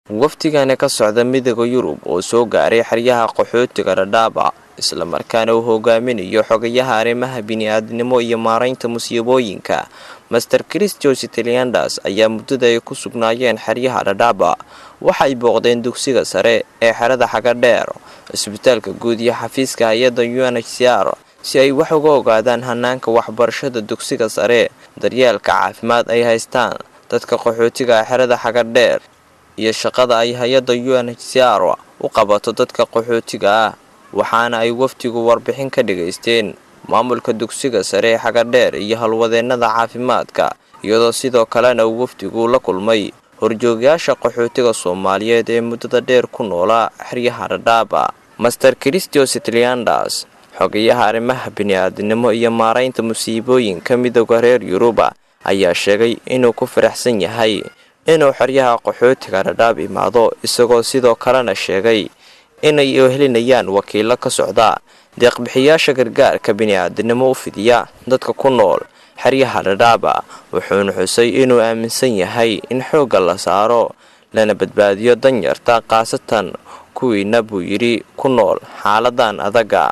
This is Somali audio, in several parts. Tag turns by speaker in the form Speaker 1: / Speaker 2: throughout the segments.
Speaker 1: wafdigani ka socda midooda yurub oo soo gaaray xeryaha qaxootiga dhadhaaba islamarkaana uu hogaaminayo xogayaha arrimaha bini-aadnimo iyo maaraynta musiibooyinka master christos italiandas ayaa muddada ay ku sugnaayeen xeryaha dhadhaaba waxay booqdeen dugsiga sare ee xerada xagadheer cisbitaalka guud iyo xafiiska hay-adda u n h c r si ay wax uga ogaadaan hanaanka waxbarashada dugsiga sare daryeelka caafimaad ay haystaan dadka qaxootiga xerada xagadheer iyo shaqada ay hay-adda u n h c r u qabato dadka qaxootiga ah waxaana ay wafdigu warbixin ka dhigaysteen maamulka dugsiga sare ee xagadheer iyo halwadeennada caafimaadka iyadoo sidoo kalena uu wafdigu la kulmay horjoogayaasha qaxootiga soomaaliyeed ee muddada dheer ku noolaa xeryaha dhadhaaba master christos italiandas xogayaha arrimaha bini-aadnimo iyo maaraynta musiibooyinka midooda reer yuruba ayaa sheegay inuu ku faraxsan yahay inuu xeryaha qaxootiga dhadhaab imaado isagoo sidoo kalena sheegay inay helinayaan wakiilo ka socda deeqbixiyaasha gargaarka bini-aadnimo u fidiya dadka ku nool xeryaha dhadhaaba wuxuuna xusay inuu aaminsan yahay in xoogga la saaro lana badbaadiyo danyarta khaasatan kuwiina buu yidhi ku nool xaaladan adaga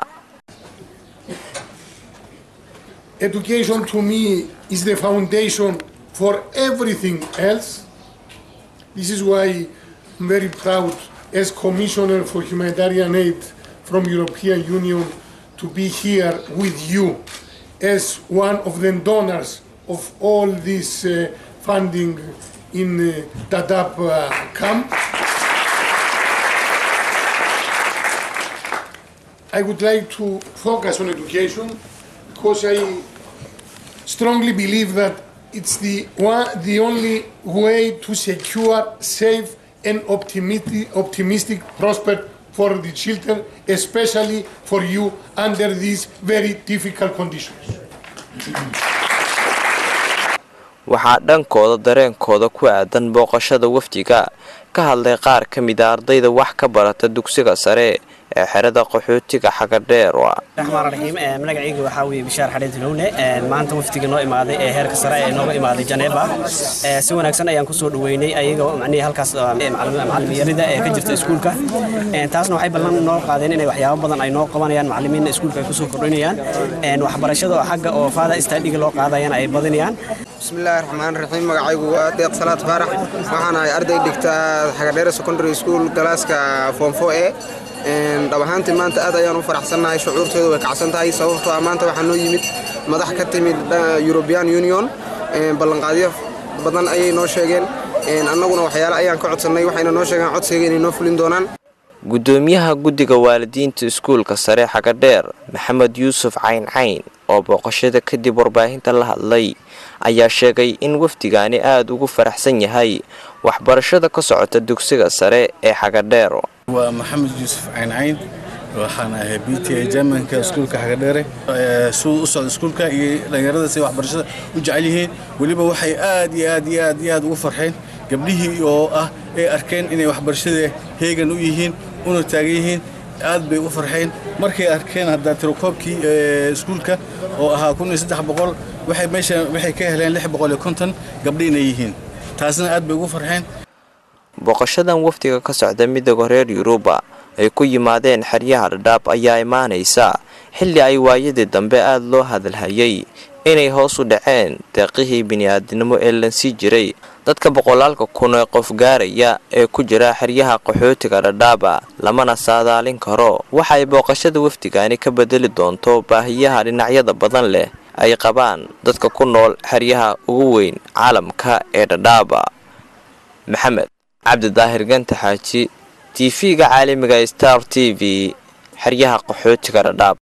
Speaker 2: Education to me is the foundation for everything else. This is why I'm very proud as Commissioner for Humanitarian Aid from European Union to be here with you as one of the donors of all this uh, funding in uh, Dadaab uh, camp. I would like to focus on education because I strongly believe that it's the one, the only way to secure safe and optimistic, optimistic prospect for the children, especially for you under these very difficult conditions.
Speaker 1: waxaa dhankooda dareenkooda ku aadan booqashada wafdiga ka hadlay qaar ka mid a ardayda wax ka barata dugsiga sare ee xerada qaxootiga xagadheer
Speaker 3: raxmaan raxiim magacayga waxaa weeye bishaar xadheed hilowne maanta wafdiga noo imaaday ee heerka sare ee nooga imaaday janeeba si wanaagsan ayaan kusoo dhaweynay ayagoo macnihii halkaas macaliminyarida ee ka jirta iskuulka taasna waxay ballan noo qaadeen inay waxyaabo badan ay noo qabanayaan macalimiinna iskuulka ay kusoo kordhinayaan waxbarashada oo xagga oo faada istaadhiga loo qaadayana ay badinayaan
Speaker 4: bismillaahi raxmaan raxiim magacaygu waa deeq salaad faarax waxaan ahay arday dhigta xagadheere secondary school galaaska foomfo e dhab ahaantii maanta aad ayaan u faraxsannahay shucuurteedu way kacsan tahay sababtoo ah maanta waxaa noo yimid madax ka timid european union ballanqaadyo badan ayay noo sheegeen annaguna waxyaale ayaan ka codsannay waxayna noo sheegeen codsiga inay noo fulin doonaan
Speaker 1: gudoomiyaha guddiga waalidiinta iskuulka sare xagadheer maxamed yuusuf cayncayn oo booqashada kadib warbaahinta la hadlay ayaa sheegay in wafdigaani aada ugu faraxsan yahay waxbarashada ka socota dugsiga sare ee xagadheer
Speaker 5: waa maxamed yuusuf cayncayn waxaan ahay b t a jermanka iskuulka xagadheere suu u socda iskuulka iyo dhallinyarada siay waxbarashada u jecel yihiin weliba waxay aad iyo aad iyo aad iyo aad ugu farxeen gabdhihii oo ah ay arkeen inay waxbarashada heegan u yihiin una taagan yihiin aad bay u farxeen markay arkeen haddaa tirokoobkii iskuulka oo ahaa kun iyo saddex boqol waxay meesha waxay ka heleen lix boqol iyo konton gabdho inay yihiin taasna aad bay ugu farxeen
Speaker 1: booqashadan wafdiga ka socda midooda reer yuruba ay ku yimaadeen xeryaha dhadhaab ayaa imaanaysa xilli ay waayadii dambe aada loo hadalhayay inay hoos u dhaceen deeqihii bini-aadnimo ee lansii jiray dadka boqolaalka kun ee qof gaaraya ee ku jira xeryaha qaxootiga dhadhaaba lamana saadaalin karo waxay booqashada wafdigaani ka bedeli doonto baahiyaha dhinacyada badan leh ay qabaan dadka ku nool xeryaha ugu weyn caalamka ee dhadhaaba maxamed cabdidaahir ganta xaaji tv-ga caalamiga star t v xeryaha qaxootiga dhadhaab